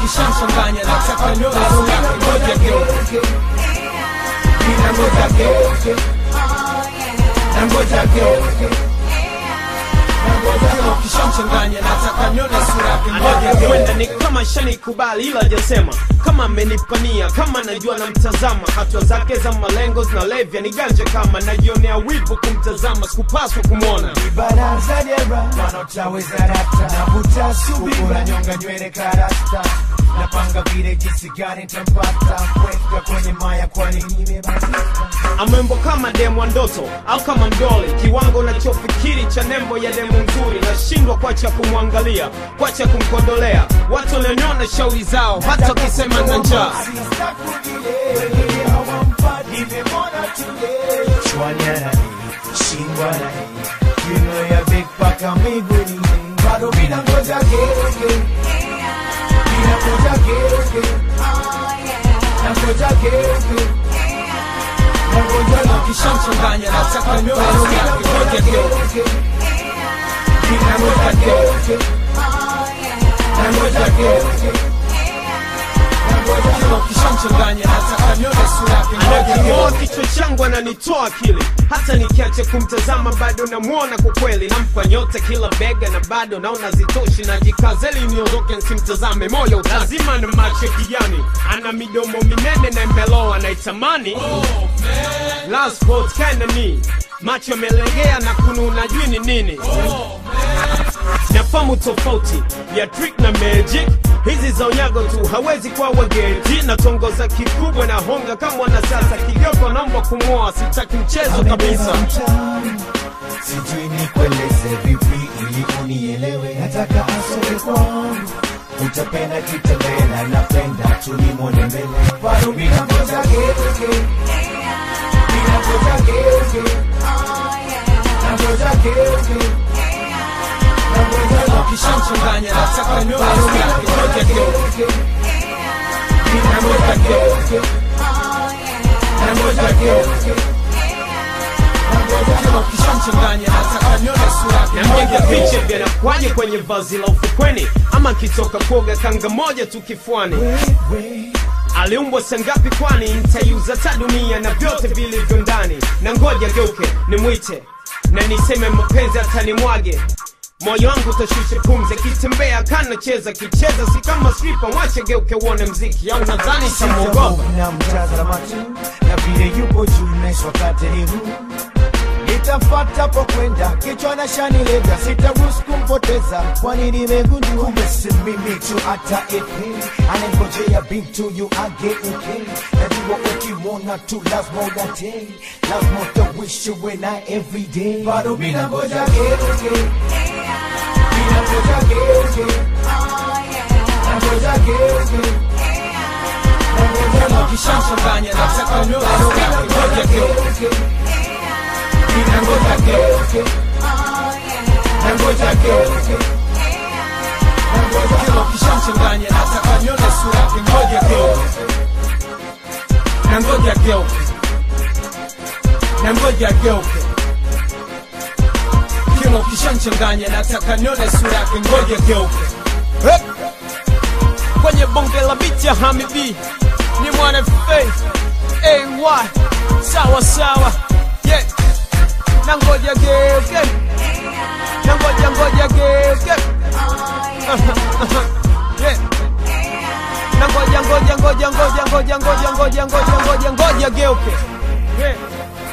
ukishamchanganya nataka nione sura yake ngoja geuke Mina ngoja geuke na ngoja geuke Kila ukishamchanganya nataka nione sura yake ngoja geuke kwenda ni kama shanikubali ila jasema kama amenipania kama najua namtazama hatua zake za malengo zinalevya ni ganje kama najionea wivu kumtazama sikupaswa kumwona baraza dera wanaotaweza rata navuta subira nyonga nywele karasta napanga vile jinsi gani nitampata kweka kwenye maya kwani nimebadilika amembo kama demu wa ndoto au kama mdole kiwango nachofikiri cha nembo ya demu nzuri nashindwa kwacha kumwangalia kwacha kumkondolea watu walioniona shauri zao hata wakisema na njaa bado mina ngoja geuke mina ngoja geuke na ngoja geuke na ngoja Kila ukishamchanganya nataka nione sura yake ngoja geuke mina ngoja geuke na ngoja geuke Kila ukishamchanganya nataka nione sura yake ngoja anaking'oa geuke kichwa changu ananitoa akili hata nikiacha kumtazama bado namwona kwa kweli nampa nyota kila bega na bado naona zitoshi najikazeli niondoke nsimtazame moyo lazima na macho kijani ana midomo minene na imeloa naitamani last sport kinda ni macho yamelegea na kununa jui ni nini nafamu tofauti ya trick na magic hizi za unyago tu hawezi kuwa wageti na tongoza kikubwa na honga kama wana sasa kigogo naomba kumwoa sitaki mchezo kabisa mtaani sijui nikueleze vipi ili unielewe nataka asome kwangu utapenda kitembela napenda tulimwone mbele bado mina ngoja geuke mina ngoja geuke na ngoja geuke na ngoja Kila ukishamchanganya nataka nione sura yake ngoja geuke mina ngoja geuke na ngoja geuke Kila ukishamchanganya nataka nione sura yake nampiga ngoja picha geuke vyanakwaje kwenye vazi la ufukweni ama kitoka kuoga kanga moja tu kifuani aliumbwa sangapi kwani nitaiuza ta dunia na vyote vilivyo ndani na ngoja geuke nimwite na niseme mapenzi atanimwage moyo wangu utashusha pumzi akitembea kanacheza kicheza si kama slipa mwache geuke uone mziki au nadhani tamwogopa na mtazama tu na vile yupo juu naiswa wakati ni huu nitafata po kwenda kichwa na shani lega sitaruhusu kumpoteza kwani nimegundua kumbe si mimi tu hata ipi anangojea bintu yu ageuke najua ukimwona tu lazima udatei lazima utawishi we na everyday bado mina ngoja geuke mina ngoja geuke na ngoja geuke na ngoja Kila ukishamchanganya nataka nione sura yake ngoja geuke Mina ngoja geuke na ngoja geuke na ngoja Kila ukishamchanganya nataka nione sura yake ngoja geuke na ngoja geuke na ngoja geuke Kila ukishamchanganya nataka nione sura yake ngoja geuke Hep. kwenye bonge la biti ya hamibi ni mwana faith ay sawa sawa yeah. na ngoja geuke na ngoja ngoja geuke yeah. na ngoja ngoja ngoja ngoja ngoja ngoja ngoja ngoja ngoja ngoja geuke yeah.